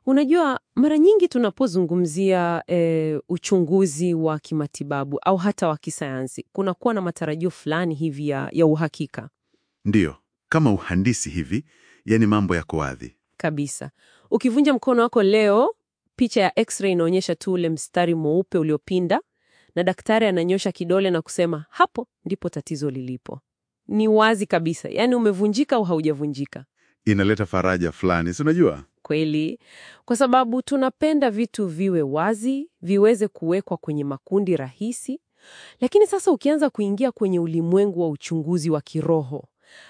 Unajua, mara nyingi tunapozungumzia e, uchunguzi wa kimatibabu au hata wa kisayansi, kunakuwa na matarajio fulani hivi ya, ya uhakika Ndiyo, kama uhandisi hivi, yani mambo yako wazi. kabisa. Ukivunja mkono wako leo, picha ya x-ray inaonyesha tu ule mstari mweupe uliopinda, na daktari ananyosha kidole na kusema hapo ndipo tatizo lilipo. Ni wazi kabisa, yaani umevunjika au haujavunjika. Inaleta faraja fulani, si unajua? Kweli, kwa sababu tunapenda vitu viwe wazi, viweze kuwekwa kwenye makundi rahisi. Lakini sasa ukianza kuingia kwenye ulimwengu wa uchunguzi wa kiroho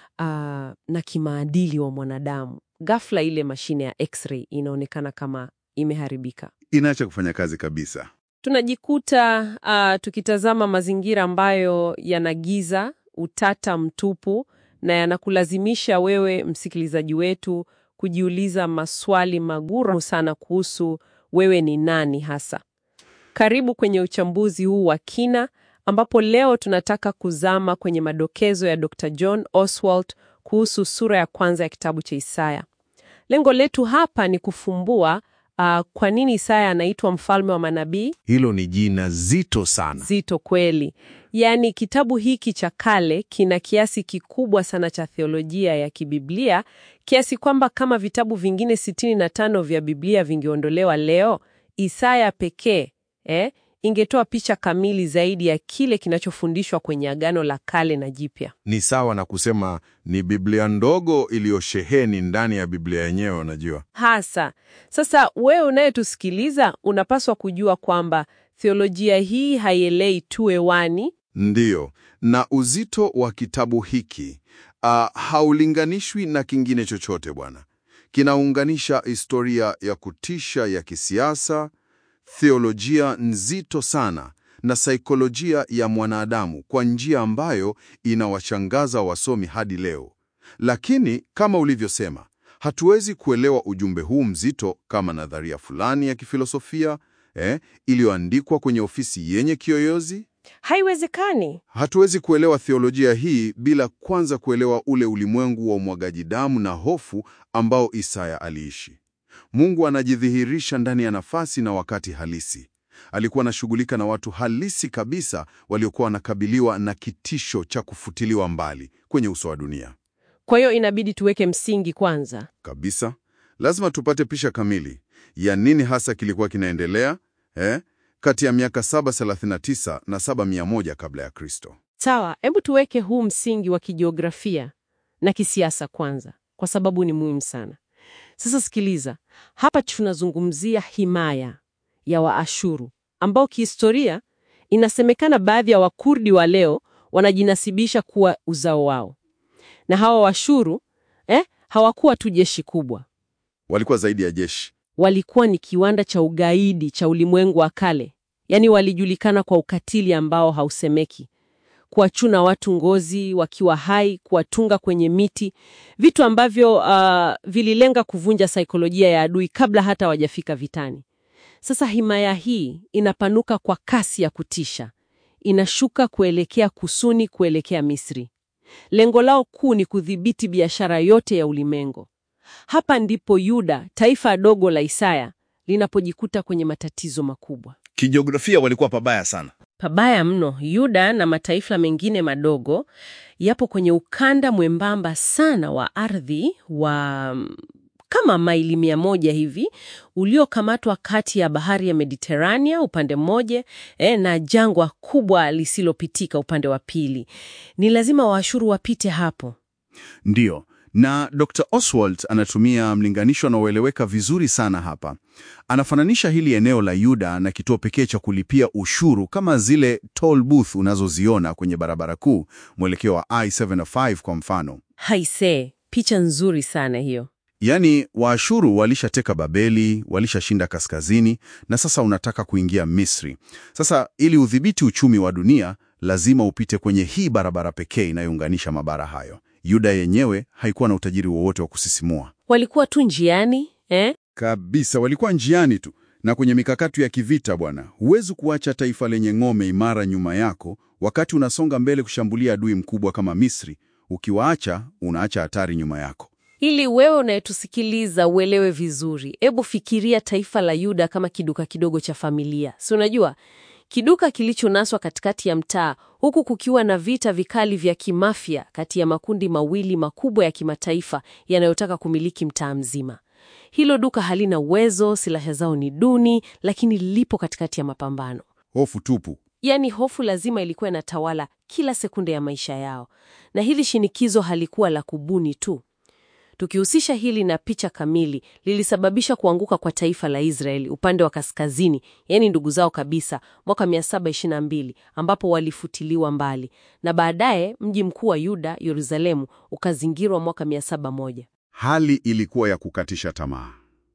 aa, na kimaadili wa mwanadamu, ghafla ile mashine ya x-ray inaonekana kama imeharibika. Inaacha kufanya kazi kabisa. Tunajikuta aa, tukitazama mazingira ambayo yana giza, utata mtupu, na yanakulazimisha wewe msikilizaji wetu kujiuliza maswali magumu sana kuhusu wewe ni nani hasa. Karibu kwenye uchambuzi huu wa kina ambapo leo tunataka kuzama kwenye madokezo ya Dr. John Oswald kuhusu sura ya kwanza ya kitabu cha Isaya. Lengo letu hapa ni kufumbua ah, kwa nini Isaya anaitwa mfalme wa manabii. Hilo ni jina zito sana. Zito kweli. Yaani kitabu hiki cha kale kina kiasi kikubwa sana cha theolojia ya kibiblia kiasi kwamba kama vitabu vingine 65 vya Biblia vingeondolewa leo, Isaya pekee eh, ingetoa picha kamili zaidi ya kile kinachofundishwa kwenye Agano la Kale na Jipya. Ni sawa na kusema ni Biblia ndogo iliyosheheni ndani ya Biblia yenyewe, unajua. Hasa sasa, wewe unayetusikiliza unapaswa kujua kwamba theolojia hii haielei tu hewani. Ndiyo, na uzito wa kitabu hiki ah, haulinganishwi na kingine chochote bwana. Kinaunganisha historia ya kutisha ya kisiasa, theolojia nzito sana na saikolojia ya mwanadamu kwa njia ambayo inawashangaza wasomi hadi leo. Lakini kama ulivyosema, hatuwezi kuelewa ujumbe huu mzito kama nadharia fulani ya kifilosofia eh, iliyoandikwa kwenye ofisi yenye kiyoyozi. Haiwezekani. Hatuwezi kuelewa theolojia hii bila kwanza kuelewa ule ulimwengu wa umwagaji damu na hofu ambao Isaya aliishi. Mungu anajidhihirisha ndani ya nafasi na wakati halisi. Alikuwa anashughulika na watu halisi kabisa waliokuwa wanakabiliwa na kitisho cha kufutiliwa mbali kwenye uso wa dunia. Kwa hiyo inabidi tuweke msingi kwanza. Kabisa, lazima tupate picha kamili ya nini hasa kilikuwa kinaendelea eh, kati ya miaka 739 na 7100 kabla ya Kristo. Sawa, hebu tuweke huu msingi wa kijiografia na kisiasa kwanza, kwa sababu ni muhimu sana. Sasa sikiliza, hapa tunazungumzia himaya ya Waashuru ambao kihistoria inasemekana baadhi ya Wakurdi wa leo wanajinasibisha kuwa uzao wao, na hawa Washuru eh, hawakuwa tu jeshi kubwa, Walikuwa zaidi ya jeshi. walikuwa ni kiwanda cha ugaidi cha ulimwengu wa kale. Yaani walijulikana kwa ukatili ambao hausemeki, kuwachuna watu ngozi wakiwa hai, kuwatunga kwenye miti, vitu ambavyo uh, vililenga kuvunja saikolojia ya adui kabla hata wajafika vitani. Sasa himaya hii inapanuka kwa kasi ya kutisha, inashuka kuelekea kusuni, kuelekea Misri. Lengo lao kuu ni kudhibiti biashara yote ya ulimwengu. Hapa ndipo Yuda, taifa dogo la Isaya, linapojikuta kwenye matatizo makubwa. Kijiografia walikuwa pabaya sana. Pabaya mno. Yuda na mataifa mengine madogo yapo kwenye ukanda mwembamba sana wa ardhi wa mm, kama maili mia moja hivi uliokamatwa kati ya bahari ya Mediterania upande mmoja eh, na jangwa kubwa lisilopitika upande wa pili. Ni lazima Waashuru wapite hapo. Ndiyo, na Dr. Oswald anatumia mlinganisho unaoeleweka vizuri sana hapa. Anafananisha hili eneo la Yuda na kituo pekee cha kulipia ushuru kama zile toll booth unazoziona kwenye barabara kuu mwelekeo wa I-75 kwa mfano. Haise, picha nzuri sana hiyo. Yaani Waashuru walishateka Babeli, walishashinda kaskazini na sasa unataka kuingia Misri. Sasa ili udhibiti uchumi wa dunia, lazima upite kwenye hii barabara pekee inayounganisha mabara hayo. Yuda yenyewe haikuwa na utajiri wowote wa kusisimua. Walikuwa tu njiani eh? Kabisa, walikuwa njiani tu na kwenye mikakati ya kivita bwana. Huwezi kuacha taifa lenye ngome imara nyuma yako wakati unasonga mbele kushambulia adui mkubwa kama Misri. Ukiwaacha, unaacha hatari nyuma yako. Ili wewe unayetusikiliza uelewe vizuri, hebu fikiria taifa la Yuda kama kiduka kidogo cha familia. Si unajua kiduka kilichonaswa katikati ya mtaa, huku kukiwa na vita vikali vya kimafia kati ya makundi mawili makubwa ya kimataifa yanayotaka kumiliki mtaa mzima. Hilo duka halina uwezo, silaha zao ni duni, lakini lipo katikati ya mapambano. Hofu tupu. Yaani hofu lazima ilikuwa inatawala kila sekunde ya maisha yao, na hili shinikizo halikuwa la kubuni tu. Tukihusisha hili na picha kamili, lilisababisha kuanguka kwa taifa la Israeli upande wa kaskazini, yaani ndugu zao kabisa, mwaka 722 ambapo walifutiliwa mbali, na baadaye mji mkuu wa Yuda, Yerusalemu, ukazingirwa mwaka 701. Hali ilikuwa ya kukatisha tamaa.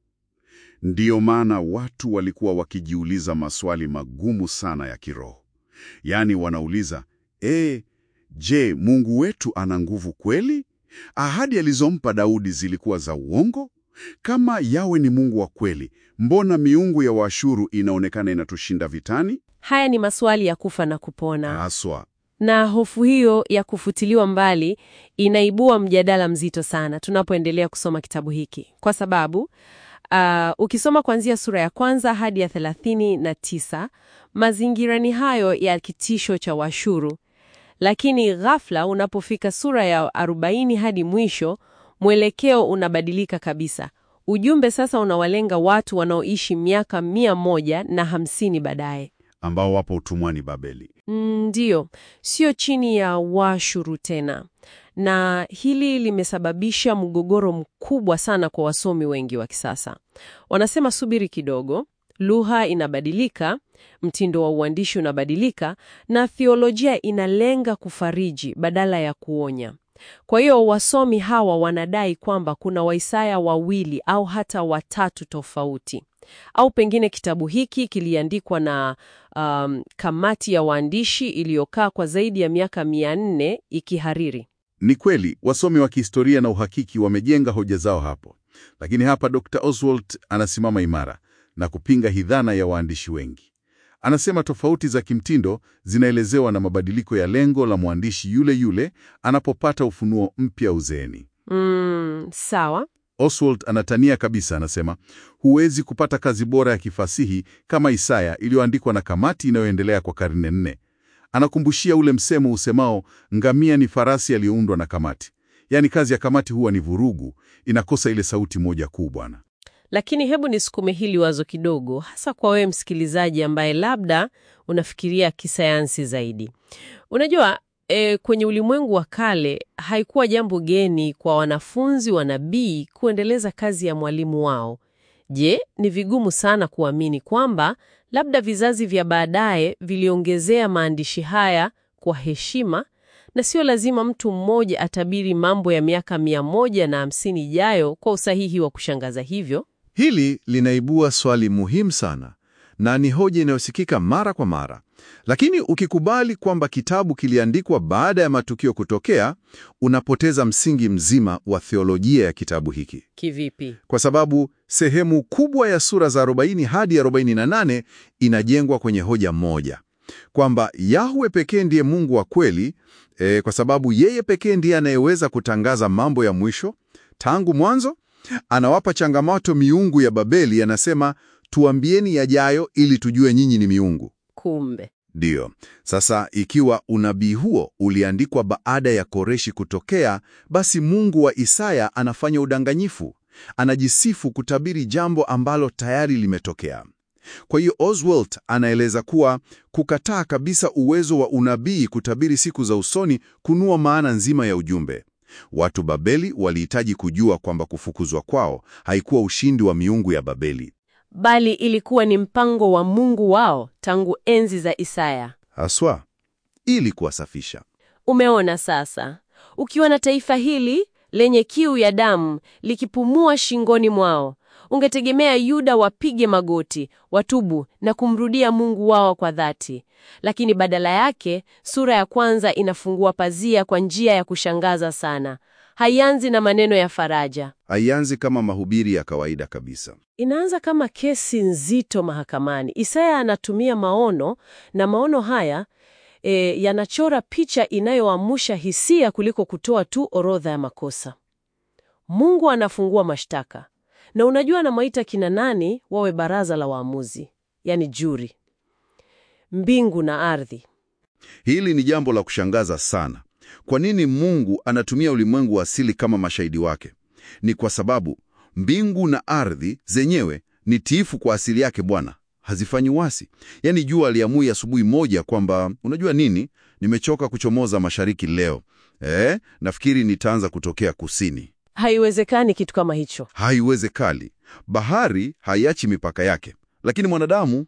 Ndiyo maana watu walikuwa wakijiuliza maswali magumu sana ya kiroho. Yaani wanauliza, e, je, Mungu wetu ana nguvu kweli? Ahadi alizompa Daudi zilikuwa za uongo? Kama Yawe ni Mungu wa kweli, mbona miungu ya Waashuru inaonekana inatushinda vitani? Haya ni maswali ya kufa na kupona. Haswa. Na hofu hiyo ya kufutiliwa mbali inaibua mjadala mzito sana tunapoendelea kusoma kitabu hiki, kwa sababu uh, ukisoma kuanzia sura ya kwanza hadi ya thelathini na tisa mazingira ni hayo ya kitisho cha Washuru, lakini ghafla unapofika sura ya arobaini hadi mwisho, mwelekeo unabadilika kabisa. Ujumbe sasa unawalenga watu wanaoishi miaka mia moja na hamsini baadaye. Ambao wapo utumwani Babeli. Ndiyo, sio chini ya Washuru tena, na hili limesababisha mgogoro mkubwa sana kwa wasomi wengi wa kisasa. Wanasema subiri kidogo, lugha inabadilika, mtindo wa uandishi unabadilika, na theolojia inalenga kufariji badala ya kuonya. Kwa hiyo wasomi hawa wanadai kwamba kuna Waisaya wawili au hata watatu tofauti au pengine kitabu hiki kiliandikwa na um, kamati ya waandishi iliyokaa kwa zaidi ya miaka mia nne ikihariri. Ni kweli wasomi wa kihistoria na uhakiki wamejenga hoja zao hapo, lakini hapa Dr. Oswald anasimama imara na kupinga hidhana ya waandishi wengi. Anasema tofauti za kimtindo zinaelezewa na mabadiliko ya lengo la mwandishi yule yule anapopata ufunuo mpya uzeeni. Mm, sawa. Oswald anatania kabisa, anasema huwezi kupata kazi bora ya kifasihi kama Isaya iliyoandikwa na kamati inayoendelea kwa karne nne. Anakumbushia ule msemo usemao ngamia ni farasi aliyoundwa na kamati. Yaani kazi ya kamati huwa ni vurugu, inakosa ile sauti moja kuu bwana. Lakini hebu nisukume hili wazo kidogo, hasa kwa wewe msikilizaji ambaye labda unafikiria kisayansi zaidi. Unajua e, kwenye ulimwengu wa kale haikuwa jambo geni kwa wanafunzi wa nabii kuendeleza kazi ya mwalimu wao. Je, ni vigumu sana kuamini kwamba labda vizazi vya baadaye viliongezea maandishi haya kwa heshima, na sio lazima mtu mmoja atabiri mambo ya miaka mia moja na hamsini ijayo kwa usahihi wa kushangaza hivyo? Hili linaibua swali muhimu sana na ni hoja inayosikika mara kwa mara. Lakini ukikubali kwamba kitabu kiliandikwa baada ya matukio kutokea, unapoteza msingi mzima wa theolojia ya kitabu hiki, Kivipi? kwa sababu sehemu kubwa ya sura za 40 hadi 48 inajengwa kwenye hoja moja kwamba Yahwe pekee ndiye Mungu wa kweli, e, kwa sababu yeye pekee ndiye anayeweza kutangaza mambo ya mwisho tangu mwanzo. Anawapa changamoto miungu ya Babeli, anasema tuambieni yajayo ili tujue nyinyi ni miungu. Kumbe Ndiyo. Sasa ikiwa unabii huo uliandikwa baada ya Koreshi kutokea, basi Mungu wa Isaya anafanya udanganyifu. Anajisifu kutabiri jambo ambalo tayari limetokea. Kwa hiyo Oswald anaeleza kuwa kukataa kabisa uwezo wa unabii kutabiri siku za usoni kunua maana nzima ya ujumbe. Watu Babeli walihitaji kujua kwamba kufukuzwa kwao haikuwa ushindi wa miungu ya Babeli. bali ilikuwa ni mpango wa Mungu wao tangu enzi za Isaya. Haswa ili kuwasafisha. Umeona sasa, ukiwa na taifa hili lenye kiu ya damu likipumua shingoni mwao, ungetegemea Yuda wapige magoti, watubu na kumrudia Mungu wao kwa dhati. Lakini badala yake, sura ya kwanza inafungua pazia kwa njia ya kushangaza sana. Haianzi na maneno ya faraja. Haianzi kama mahubiri ya kawaida kabisa. Inaanza kama kesi nzito mahakamani. Isaya anatumia maono na maono haya e, yanachora picha inayoamsha hisia kuliko kutoa tu orodha ya makosa. Mungu anafungua mashtaka, na unajua anamaita kina nani wawe baraza la waamuzi, yani juri, mbingu na ardhi. Hili ni jambo la kushangaza sana. Kwa nini Mungu anatumia ulimwengu wa asili kama mashahidi wake? Ni kwa sababu mbingu na ardhi zenyewe ni tiifu kwa asili yake Bwana, hazifanyi wasi. Yaani jua aliamui asubuhi moja kwamba unajua nini, nimechoka kuchomoza mashariki leo, eh, nafikiri nitaanza kutokea kusini. Haiwezekani kitu kama hicho. Haiwezekani. Bahari haiachi mipaka yake, lakini mwanadamu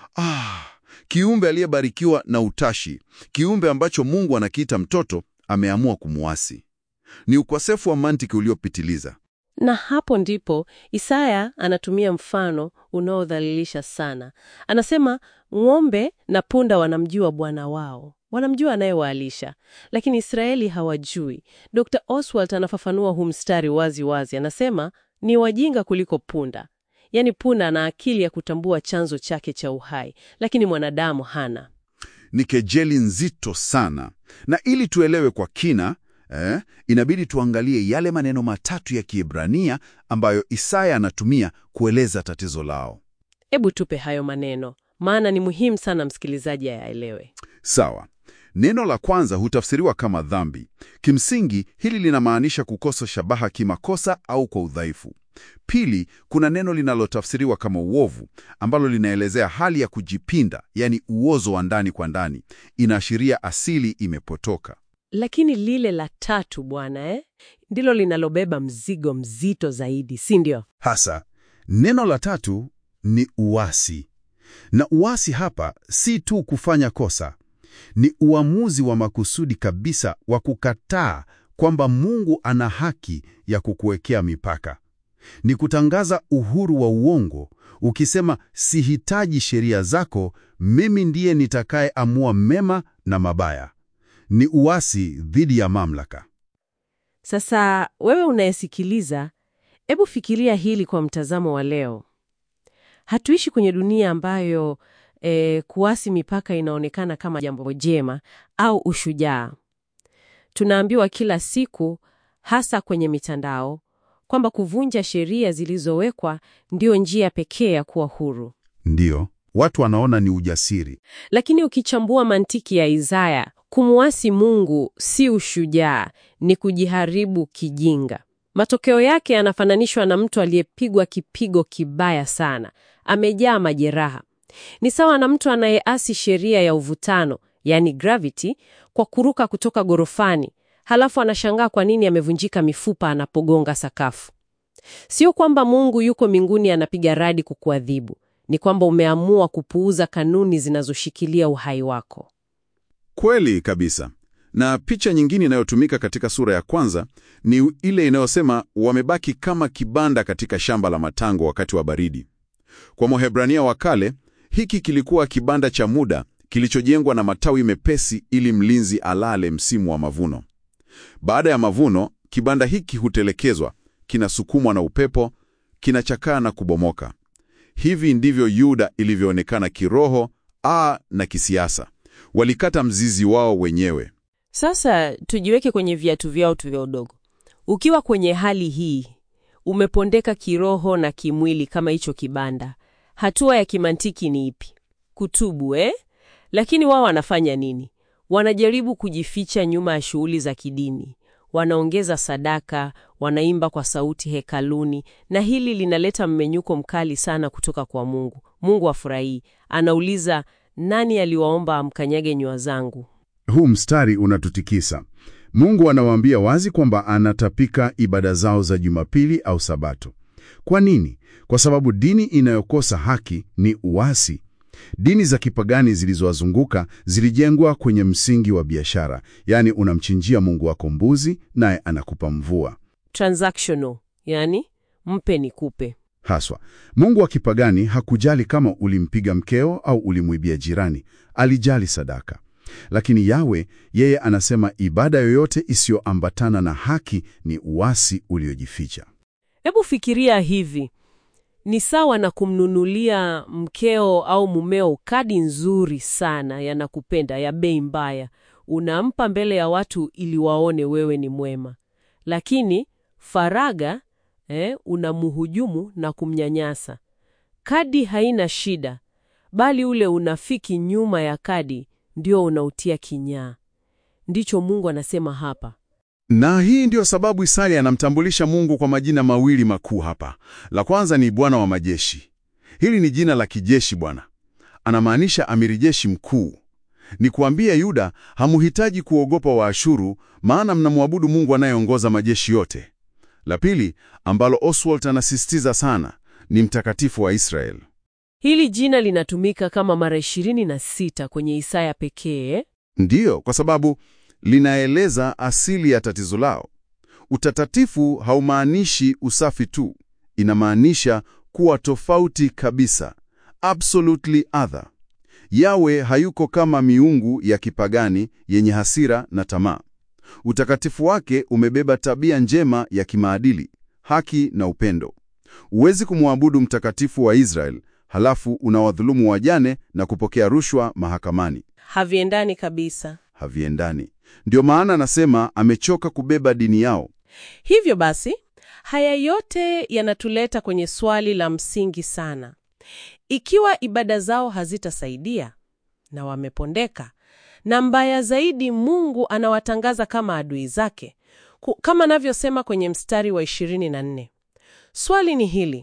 ah, kiumbe aliyebarikiwa na utashi, kiumbe ambacho Mungu anakiita mtoto, ameamua kumuasi. Ni ukosefu wa mantiki uliopitiliza. Na hapo ndipo Isaya anatumia mfano unaodhalilisha sana. Anasema ng'ombe na punda wanamjua bwana wao, wanamjua anayewaalisha, lakini Israeli hawajui. Dr. Oswald anafafanua huu mstari wazi wazi, anasema ni wajinga kuliko punda. Yaani punda ana akili ya kutambua chanzo chake cha uhai, lakini mwanadamu hana. Ni kejeli nzito sana, na ili tuelewe kwa kina eh, inabidi tuangalie yale maneno matatu ya Kiebrania ambayo Isaya anatumia kueleza tatizo lao. Hebu tupe hayo maneno, maana ni muhimu sana msikilizaji ayaelewe. Sawa. Neno la kwanza hutafsiriwa kama dhambi. Kimsingi hili linamaanisha kukosa shabaha kimakosa au kwa udhaifu. Pili, kuna neno linalotafsiriwa kama uovu ambalo linaelezea hali ya kujipinda, yaani uozo wa ndani kwa ndani. Inaashiria asili imepotoka. Lakini lile la tatu bwana, eh, ndilo linalobeba mzigo mzito zaidi, si ndio? Hasa neno la tatu ni uasi, na uasi hapa si tu kufanya kosa, ni uamuzi wa makusudi kabisa wa kukataa kwamba Mungu ana haki ya kukuwekea mipaka. Ni kutangaza uhuru wa uongo, ukisema sihitaji sheria zako, mimi ndiye nitakayeamua mema na mabaya. Ni uasi dhidi ya mamlaka. Sasa wewe unayesikiliza, hebu fikiria hili kwa mtazamo wa leo. Hatuishi kwenye dunia ambayo eh, kuasi mipaka inaonekana kama jambo jema au ushujaa. Tunaambiwa kila siku, hasa kwenye mitandao, kwamba kuvunja sheria zilizowekwa ndio njia pekee ya kuwa huru. Ndiyo, watu wanaona ni ujasiri. Lakini ukichambua mantiki ya Isaya, kumwasi Mungu si ushujaa, ni kujiharibu kijinga. Matokeo yake yanafananishwa na mtu aliyepigwa kipigo kibaya sana, amejaa majeraha. Ni sawa na mtu anayeasi sheria ya uvutano, yani gravity, kwa kuruka kutoka gorofani, halafu anashangaa kwa nini amevunjika mifupa anapogonga sakafu. Sio kwamba Mungu yuko mbinguni anapiga radi kukuadhibu, ni kwamba umeamua kupuuza kanuni zinazoshikilia uhai wako. Kweli kabisa. Na picha nyingine inayotumika katika sura ya kwanza ni ile inayosema wamebaki kama kibanda katika shamba la matango wakati wa baridi. Kwa Mwahebrania wa kale, hiki kilikuwa kibanda cha muda kilichojengwa na matawi mepesi ili mlinzi alale msimu wa mavuno. Baada ya mavuno, kibanda hiki hutelekezwa, kinasukumwa na upepo, kinachakaa na kubomoka. Hivi ndivyo Yuda ilivyoonekana kiroho a na kisiasa. Walikata mzizi wao wenyewe. Sasa tujiweke kwenye viatu vyao tu vya udogo. Ukiwa kwenye hali hii, umepondeka kiroho na kimwili kama hicho kibanda, hatua ya kimantiki ni ipi? Kutubu, eh? Lakini wao wanafanya nini? Wanajaribu kujificha nyuma ya shughuli za kidini, wanaongeza sadaka, wanaimba kwa sauti hekaluni, na hili linaleta mmenyuko mkali sana kutoka kwa Mungu. Mungu afurahii, anauliza, nani aliwaomba amkanyage nyua zangu? Huu mstari unatutikisa. Mungu anawaambia wazi kwamba anatapika ibada zao za Jumapili au Sabato. Kwa nini? Kwa sababu dini inayokosa haki ni uasi. Dini za kipagani zilizowazunguka zilijengwa kwenye msingi wa biashara, yaani unamchinjia Mungu wako mbuzi naye anakupa mvua. Transactional, yani mpe nikupe. Haswa, Mungu wa kipagani hakujali kama ulimpiga mkeo au ulimwibia jirani, alijali sadaka. Lakini Yawe yeye anasema ibada yoyote isiyoambatana na haki ni uasi uliojificha. Hebu fikiria hivi, ni sawa na kumnunulia mkeo au mumeo kadi nzuri sana ya nakupenda ya bei mbaya, unampa mbele ya watu ili waone wewe ni mwema, lakini Faraga eh, unamhujumu na kumnyanyasa. Kadi haina shida, bali ule unafiki nyuma ya kadi ndio unautia kinyaa. Ndicho Mungu anasema hapa. Na hii ndiyo sababu Isaya anamtambulisha Mungu kwa majina mawili makuu hapa. La kwanza ni Bwana wa majeshi. Hili ni jina la kijeshi Bwana. Anamaanisha amiri jeshi mkuu. Ni kuambia Yuda hamuhitaji kuogopa Waashuru, maana mnamwabudu Mungu anayeongoza majeshi yote. La pili, ambalo Oswald anasisitiza sana, ni mtakatifu wa Israeli. Hili jina linatumika kama mara 26 kwenye Isaya pekee. Ndiyo, kwa sababu linaeleza asili ya tatizo lao. Utakatifu haumaanishi usafi tu, inamaanisha kuwa tofauti kabisa, absolutely other. Yawe hayuko kama miungu ya kipagani yenye hasira na tamaa. Utakatifu wake umebeba tabia njema ya kimaadili, haki na upendo. Huwezi kumwabudu mtakatifu wa Israel halafu unawadhulumu wajane na kupokea rushwa mahakamani. Haviendani kabisa. Haviendani. Ndio maana anasema amechoka kubeba dini yao. Hivyo basi, haya yote yanatuleta kwenye swali la msingi sana. Ikiwa ibada zao hazitasaidia na wamepondeka, na mbaya zaidi, Mungu anawatangaza kama adui zake, ku- kama anavyosema kwenye mstari wa 24. Swali ni hili: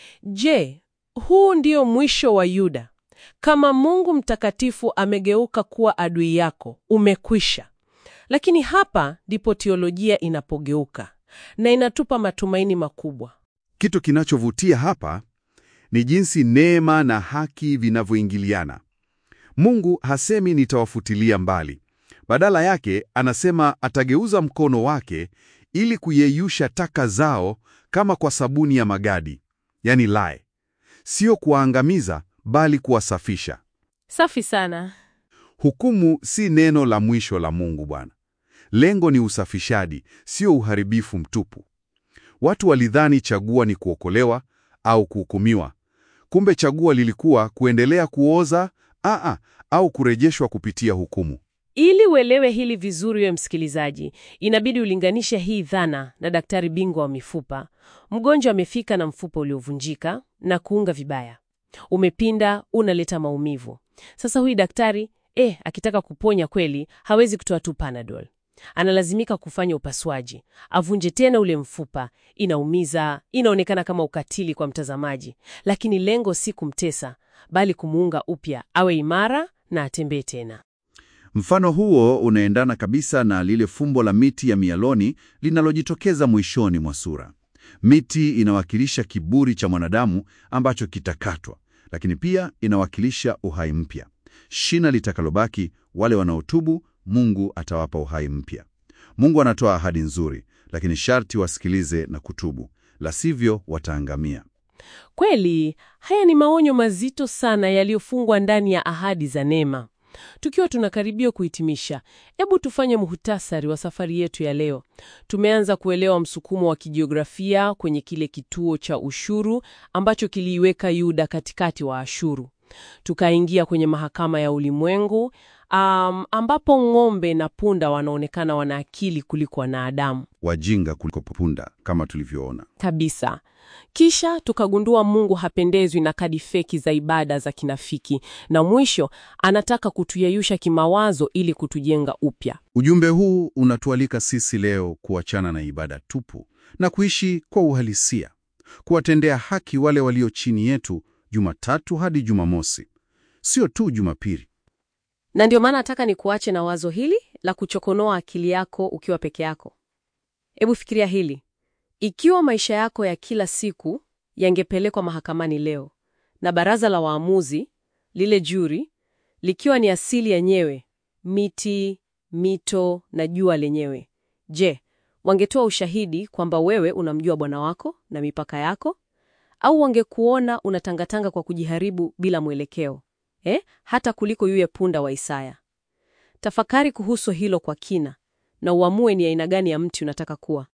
Je, huu ndio mwisho wa Yuda? Kama Mungu mtakatifu amegeuka kuwa adui yako, umekwisha. Lakini hapa ndipo teolojia inapogeuka na inatupa matumaini makubwa. Kitu kinachovutia hapa ni jinsi neema na haki vinavyoingiliana. Mungu hasemi nitawafutilia mbali. Badala yake anasema atageuza mkono wake ili kuyeyusha taka zao kama kwa sabuni ya magadi, yani lae. Sio kuwaangamiza bali kuwasafisha. Safi sana. Hukumu si neno la mwisho la Mungu Bwana. Lengo ni usafishaji, sio uharibifu mtupu. Watu walidhani chagua ni kuokolewa au kuhukumiwa. Kumbe chagua lilikuwa kuendelea kuoza aa, au kurejeshwa kupitia hukumu. Ili uelewe hili vizuri, we msikilizaji, inabidi ulinganishe hii dhana na daktari bingwa wa mifupa. Mgonjwa amefika na mfupa uliovunjika na kuunga vibaya, umepinda, unaleta maumivu. Sasa huyu daktari eh, akitaka kuponya kweli, hawezi kutoa tu Panadol, analazimika kufanya upasuaji, avunje tena ule mfupa. Inaumiza, inaonekana kama ukatili kwa mtazamaji, lakini lengo si kumtesa, bali kumuunga upya, awe imara na atembee tena. Mfano huo unaendana kabisa na lile fumbo la miti ya mialoni linalojitokeza mwishoni mwa sura. Miti inawakilisha kiburi cha mwanadamu ambacho kitakatwa, lakini pia inawakilisha uhai mpya. Shina litakalobaki, wale wanaotubu, Mungu atawapa uhai mpya. Mungu anatoa ahadi nzuri, lakini sharti wasikilize na kutubu, la sivyo wataangamia. Kweli, haya ni maonyo mazito sana yaliyofungwa ndani ya ahadi za neema. Tukiwa tunakaribia kuhitimisha, hebu tufanye muhtasari wa safari yetu ya leo. Tumeanza kuelewa msukumo wa kijiografia kwenye kile kituo cha ushuru ambacho kiliiweka Yuda katikati wa Ashuru. Tukaingia kwenye mahakama ya ulimwengu um, ambapo ng'ombe na punda wanaonekana wana akili kuliko wanadamu Wajinga kuliko punda, kama tulivyoona. kabisa. Kisha tukagundua Mungu hapendezwi na kadi feki za ibada za kinafiki, na mwisho anataka kutuyeyusha kimawazo ili kutujenga upya. Ujumbe huu unatualika sisi leo kuachana na ibada tupu na kuishi kwa uhalisia, kuwatendea haki wale walio chini yetu Jumatatu hadi Jumamosi, sio tu Jumapili. Na ndio maana nataka nikuache na wazo hili la kuchokonoa akili yako ukiwa peke yako. Hebu fikiria hili: ikiwa maisha yako ya kila siku yangepelekwa mahakamani leo na baraza la waamuzi, lile juri, likiwa ni asili yenyewe, miti, mito na jua lenyewe, je, wangetoa ushahidi kwamba wewe unamjua Bwana wako na mipaka yako, au wangekuona unatangatanga kwa kujiharibu bila mwelekeo eh, hata kuliko yule punda wa Isaya? Tafakari kuhusu hilo kwa kina na uamue ni aina gani ya mti unataka kuwa.